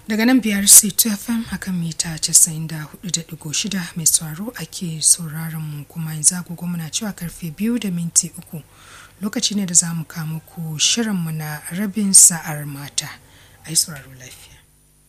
Daga nan biyar C2 FM akan mita 94.6 mai sauraro ake sauraron mu kuma yanzu agogo muna cewa karfe biyu da minti uku lokaci ne da za mu kama ku shirinmu na rabin sa'ar mata. Ai sauraro lafiya.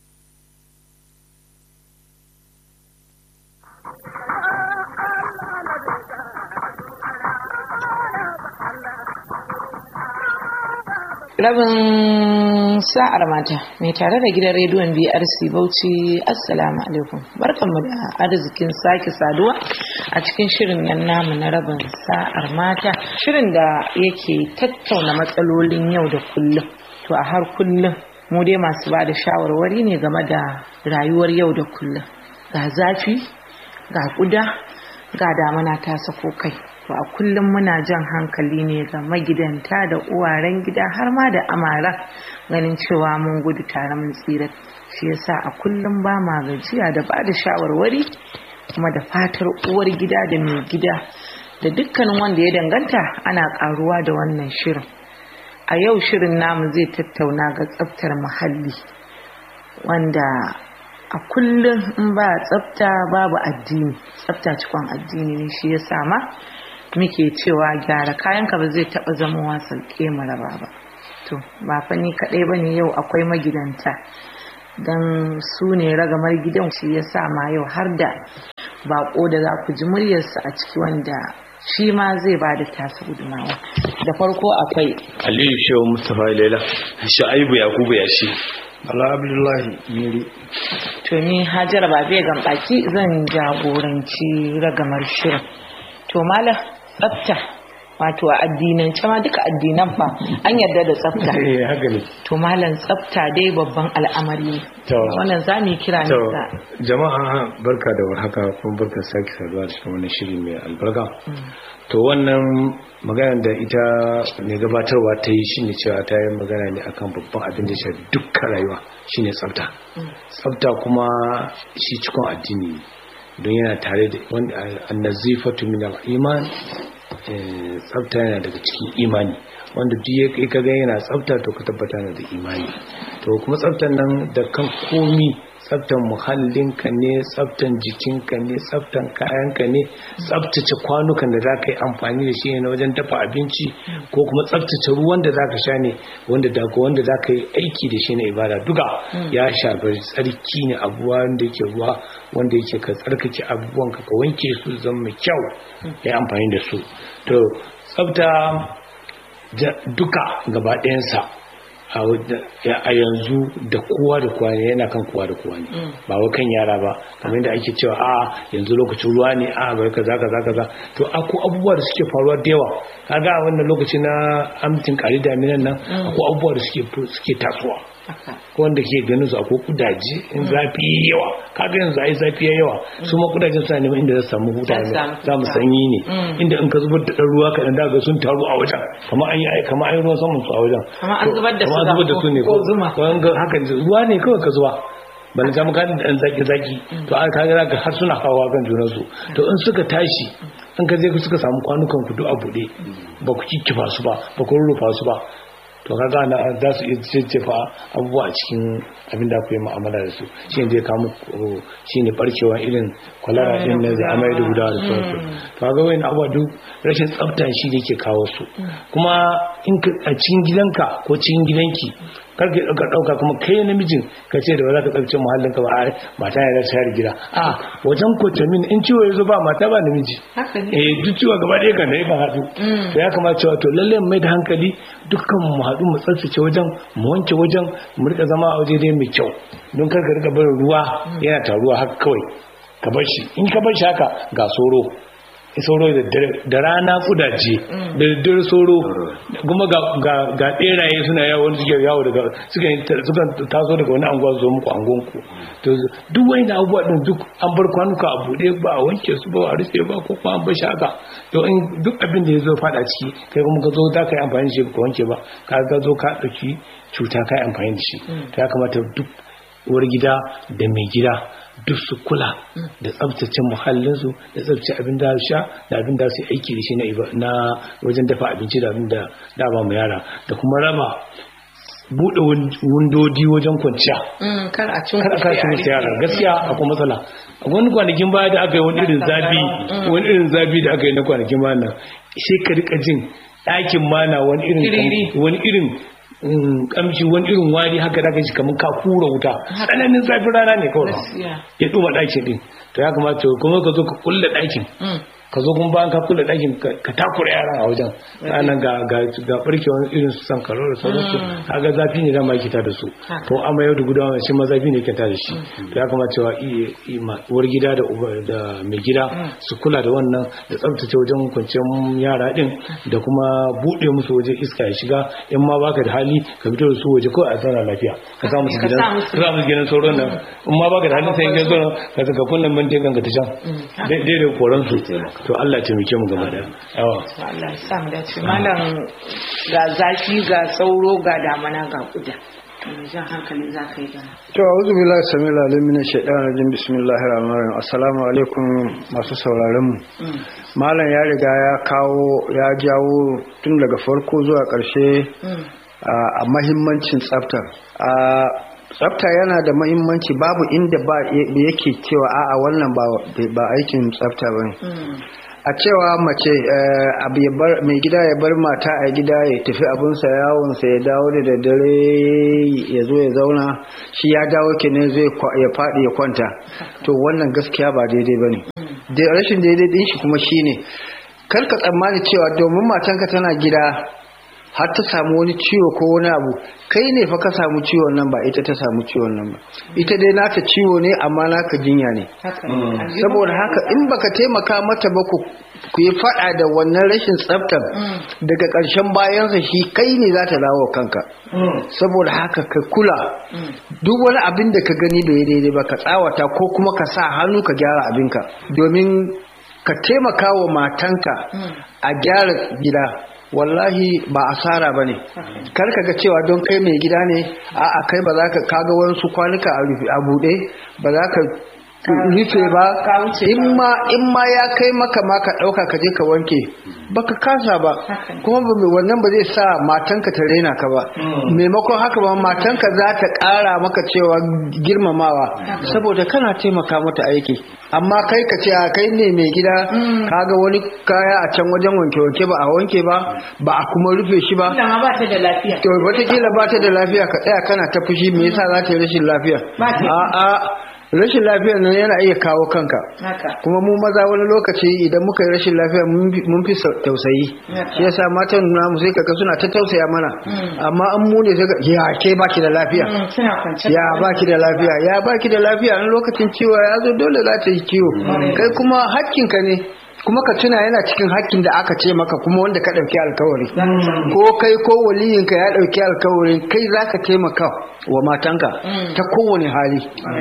rabin sa'ar mata mai tare da gidan rediyon brc bauchi assalamu alaikum barkanmu da arzikin sake saduwa a cikin shirin nan namu na rabin sa'ar mata shirin da yake tattauna matsalolin yau da kullum to a har kullum mu dai masu ba da shawarwari ne game da rayuwar yau da kullum ga zafi ga kuda ga damana ta sako kai to a kullum muna jan hankali ne ga magidanta da uwaren gida har ma da amara ganin cewa mun gudu tare mun tsira shi yasa a kullum ba ma gajiya da ba da shawarwari kuma da fatar uwar gida da mai gida da dukkanin wanda ya danganta ana karuwa da wannan shirin a yau shirin namu zai tattauna ga tsaftar muhalli wanda a kullum in ba tsafta babu addini tsafta cikon addini ne shi ya sama muke cewa gyara kayanka ba zai taba zama wasan maraba ba to ba fa ni kadai bane yau akwai magidanta dan su ne ragamar gidan shi ya ma yau har da bako da za ku ji muryarsa a ciki wanda shi ma zai ba da tasa gudumawa da farko akwai aliyu shehu mustapha laila sha'aibu yakubu ya shi Bala Abdullahi Miri. To ni Hajara ba zai gambaki zan jagoranci ragamar shirin. To mala tsafta wato a addinance ma duka addinan fa an yarda da tsafta. Eh haka ne. To malam tsafta dai babban al'amari ne. Wannan za mu yi kira ne To da jama'a barka da warhaka kuma barka sake saduwa da cikin wannan shiri mai albarka. To wannan magana da ita mai gabatarwa ta yi shine cewa ta yi magana ne akan babban abin da shafi dukkan rayuwa shine tsafta. Tsafta kuma shi cikon addini ne. don yana tare da annazifatu min al-iman tsafta yana daga cikin imani wanda duk ya kaga yana tsafta to ka tabbata na da imani to kuma tsaftan nan da kan komi tsaftan muhallinka ne tsaftan jikinka ne tsaftan kayanka ne tsaftace kwanukan da za ka yi amfani da shi ne na wajen dafa abinci ko kuma tsaftace ruwan da za ka sha ne wanda daga wanda za ka yi aiki da shi na ibada duka ya shafi tsarki ne abuwa wanda yake ruwa wanda yake ka tsarkake abubuwan ka wanke su zama mai kyau ya amfani da su to tsafta duka gaba ɗayansa a yanzu da kowa da kowa ne yana kan kowa da kowa ne ba wa kan yara ba kamar da ake cewa a yanzu lokacin ruwa ne a bai kaza kaza kaza to ako abubuwa da suke faruwa da yawa kaga a wannan lokaci na amtin kari daminan nan akwai abubuwa da suke suke tasowa ko wanda ke ganin su akwai kudaje in zafi yawa kaga yanzu ai zafi ya yawa su ma kudajen suna neman inda za su samu huta ne za mu sanyi ne inda in ka zubar da ɗan ruwa kaɗan daga sun taru a wajen kamar an yi kamar an yi ruwan saman su a wajen Kamar an zubar da su kamar an zubar da su ne ko zuma. ko an ga hakan ruwa ne kawai ka zuba bana ta maka da zaki zaki to an kaga zaka har suna hawa kan junan su to in suka tashi in ka je suka samu kwanukan ku duk a bude ba ku kikkifa su ba ba ku rurrufa su ba to kaga na za su iya jejjefa abubuwa a cikin abin da ku yi mu'amala da su shi ne zai kawo muku shi ne barkewa irin kwalara din na zai amai da gudawa da sauransu to kaga wani abubuwa duk rashin tsafta shi ne ke kawo su kuma in ka a cikin gidanka ko cikin gidanki kar ka ɗauka ɗauka kuma kai namijin ka ce da ba za ka tsaftace muhallin ka ba a mata ya rasa share gida a wajen kotamin in ciwo ya zo ba mata ba namiji haka ne. eh duk ciwo gaba ɗaya kan da yakan haɗu to ya kamata cewa to lallai mu mai da hankali dukkan mu haɗu mu tsaftace wajen mu wanke wajen mu rika zama a waje dai mai kyau don kar ka rika barin ruwa yana taruwa haka kawai ka bar shi in ka bar shi haka ga soro sauro da dare- da rana kudaje da daddare soro kuma ga ga- ga beraye suna yawo wani suke yawo daga suka yi ta- suka taso daga wani anguwa su zo muku angonku to duk wani abubuwa din duk an bar kwanuka a bude ba a wanke su ba a rufe ba ko kuma an bar shi haka to in duk abin da ya zo fada ciki kai kuma ka zo za ka yi amfani da shi ba ka wanke ba ka ga zo ka ɗauki cuta ka yi amfani da shi to ya kamata duk uwar gida da mai gida duk su kula da tsabtace muhallinsu da tsabtace abin da su sha da abin da su yi aiki da shi na iba- na wajen dafa abinci da abin da da ba mu yara da kuma raba buɗe wundodi wajen kwanciya Mm, kar a cin kar a kashi musu yara gaskiya akwai matsala a wani kwanakin baya da aka yi wani irin zafi wani irin zafi da aka yi na kwanakin baya nan sai ka rika jin ɗakin mana wani irin Tiriri. wani irin mm, kamshi wani irin wari haka da shi kamar ka kura wuta tsananin zafin rana ne kawai Gaskiya. ya ɗuma ɗakin ɗin to ya kamata kuma ka zo ka kulle ɗakin Mm. ka zo kuma bayan ka kula ɗakin ka ka takura yaran a wajen ranar ga ga ga barkewar irin su san karo da sauransu kaga zafi ne dama yake da su Haka. to amma yau da gudawa shi ma zafi ne yake da shi to ya kamata cewa i- i- ma- uwar gida da uba- da mai gida su kula da wannan da tsabtace wajen kwanciyar yara din da kuma buɗe musu waje iska ya shiga in ma baka da hali ka fito da su waje kawai a zauna lafiya ka sa musu Ka gidan sa musu- ka sa musu gidan sauran nan in ma baka da hali sai ka zo ka saka kunnan mantin kanka ta can daidai da koran su to Allah ya taimake mu gaba da yawa Allah ya sa mu dace malam ga zafi ga sauro ga damana ga kuda me jan hankali za ka yi da to a'udhu billahi samil alim min shaitanir rajim bismillahir rahmanir rahim assalamu alaikum masu sauraron mu Mm, malam ya riga ya kawo ya jawo tun daga farko zuwa ƙarshe mm, a a mahimmancin tsafta a tsafta yana da mahimmanci babu inda ba yake cewa a'a wannan ba ba aikin tsafta bane mm. a cewa mace eh, abu ya bar mai gida ya bar mata a gida ya tafi abinsa yawonsa ya dawo da daddare ya zo ya zauna shi ya dawo kenan zai kwa- ya faɗi ya kwanta to wannan gaskiya ba daidai ba ne rashin daidai din shi kuma shine kar ka tsammani cewa domin matanka tana gida har ta samu wani ciwo ko wani abu kai ne fa ka samu ciwon nan ba ita ta samu ciwon nan ba ita dai naka ciwo ne amma naka jinya ne haka ne saboda haka in baka taimaka mata ba ku ku yi fada da wannan rashin tsaftar Mm. daga ƙarshen bayansa shi kai ne za ta dawo kanka saboda haka ka kula Mm. duk wani abin da ka gani bai daidai ba ka tsawata ko kuma ka sa hannu ka gyara abinka domin ka taimaka wa matanka Mm. a gyara gida wallahi ba asara ba ne kar ka ga cewa don kai mai gida ne a'a kai ba za ka kaga wasu kwanuka a rufe a buɗe ba za ka rufe ba ka wuce in ma in ma ya kai maka ma ka ɗauka ka je ka wanke baka kasa ba Haka ne. kuma ba- wannan ba zai sa matanka ta raina ka ba maimakon haka ba matanka za ta ƙara maka cewa girmamawa saboda kana taimaka mata aiki amma kai ka ce a kai ne mai gida kaga wani kaya a can wajen wanke-wanke ba a wanke ba ba a kuma rufe shi ba Kila ma ba ta da lafiya to wataƙila ba ta da lafiya ka tsaya kana ta fushi me yasa za ta yi rashin lafiya Ba ta- a'a rashin lafiyar nan yana iya kawo kanka haka kuma mu maza wani lokaci idan muka yi rashin lafiya mun fi- mun fi sau- tausayi Haka. shi yasa matan namu sai kaga suna ta tausaya mana Mm. amma an mu ne sai ka ya ke baki da lafiya Mm, suna kwance ya baki da lafiya ya baki da lafiya in lokacin ciwo ya zo dole za ta yi ciwo kai kuma hakkinka ne kuma ka tuna yana cikin hakkin da aka ce maka kuma wanda ka ɗauki alkawari ko kai ko waliyinka ya ɗauki alkawarin kai za ka taimaka wa matanka Mm. ta kowane hali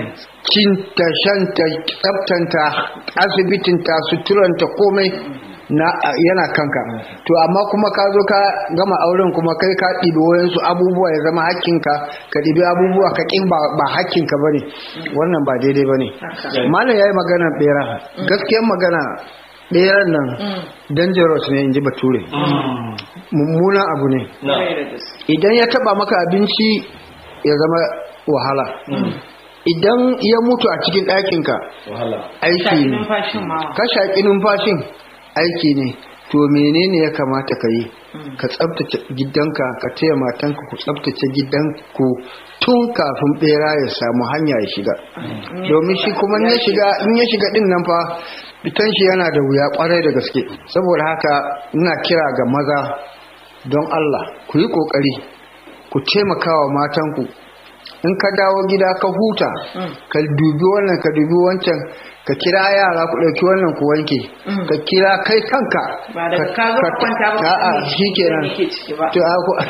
cinta shanta tsaftanta asibitinta suturanta komai na yana kanka to amma kuma ka zo ka gama auren kuma kai ka ɗibi wayansu abubuwa ya zama hakkinka ka ɗibi abubuwa ka ƙin ba, ba hakkinka ba ne wannan ba daidai ba ne Haka. malam ya yi magana ɓera gaskiyar magana ɓeran nan Mm. dangerous ne in ji bature mummunan abu ne Kwarai da gaske. idan ya taba maka abinci ya zama wahala idan ya mutu a cikin ɗakinka wahala aiki Shaƙi ne numfashin ma ka shaƙi numfashin aiki ne to menene ya kamata ka yi Mm. ka tsabtace gidanka ka taya matanka ku tsabtace gidanku tun kafin bera ya samu hanya ya shiga domin shi kuma in ya shiga in ya shiga din nan fa fitan shi yana da wuya kwarai da gaske saboda haka ina kira ga maza don Allah ku yi kokari ku taimaka wa matanku in ka dawo gida ka huta Mm. ka dubi wannan ka dubi wancan ka kira yara ku ɗauki wannan ku wanke Mm. ka kira kai kanka ba daga ka zo ka kwanta ba a'a ne shi kenan yake ciki ba to a- ku-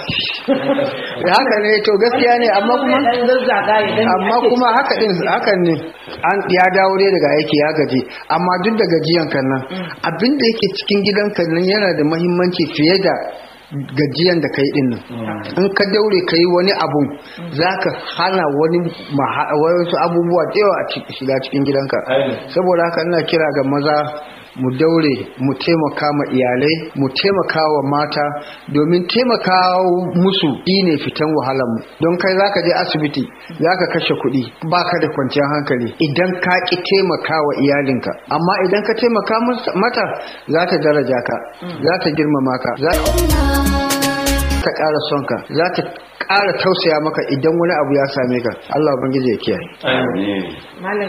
haka ne to gaskiya ne amma kuma dan zazzaga ya dan amma ake kuma haka din hakan ne an ya dawo dai daga aiki ya gaji amma duk da gajiyan kan nan Mm. abin da yake cikin gidan kan nan yana da muhimmanci fiye da gajiyan da kai din nan in ka daure ka yi wani abun za ka hana wani maha- wasu abubuwa da yawa a ci- shiga cikin gidanka Ainihin. saboda haka ina kira ga maza mu daure mu taimaka ma iyalai mu taimaka wa mata domin taimaka musu ne fitan wahalar mu don kai zaka je asibiti zaka kashe kuɗi baka da kwanciyar hankali idan ka ki taimaka wa iyalinka amma idan ka taimaka mata za ta daraja ka za ta girmama ka za ta ƙara son ka za ta ƙara tausaya maka idan wani abu ya same ka Allah ubangiji ya kiyaye Malam